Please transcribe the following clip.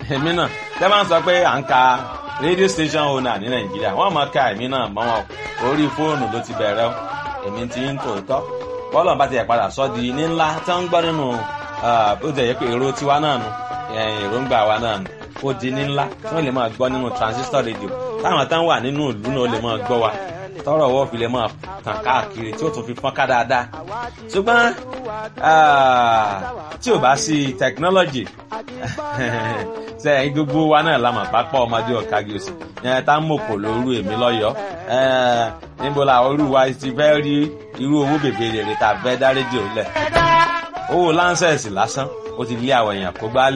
èmi náà tẹ́ máa ń sọ pé à ń ka radio station owner ní nàìjíríà wọ́n máa ka èmi náà mọ́ wọn orí fóònù ló ti bẹ̀rẹ̀ o èmi ti ń tòótọ́ bọ́ọ̀lù bá ti yẹ padà sọ́ di ní ńlá tí wọ́n ń gbọ́ nínú bó ti yẹ pé èrò tiwa náà nu èròǹgbà wa náà nu ó di ní ńlá tí wọ́n lè máa gbọ́ nínú transistor radio táwọn tán wà nínú ìlú náà lè máa gbọ́ wa tọrọ wọ́n fi lè máa tàn káàkiri tí ó tún fi fọ́n ká dáadáa ṣùgbọ́n tí ò bá sí technology sẹ́yìn gbogbo wa náà la mọ̀ pápá ọmọdé ọ̀kági òsì yẹn tá ń mòkò lóru èmi lọ́yọ̀ọ́ níbo la orú wa ti fẹ́ rí irú owó bèbè rèrè tá a fẹ́ dá rédíò lẹ̀ owó láńsẹ̀sì lásán ó ti lé àwọn èèyàn kó gbá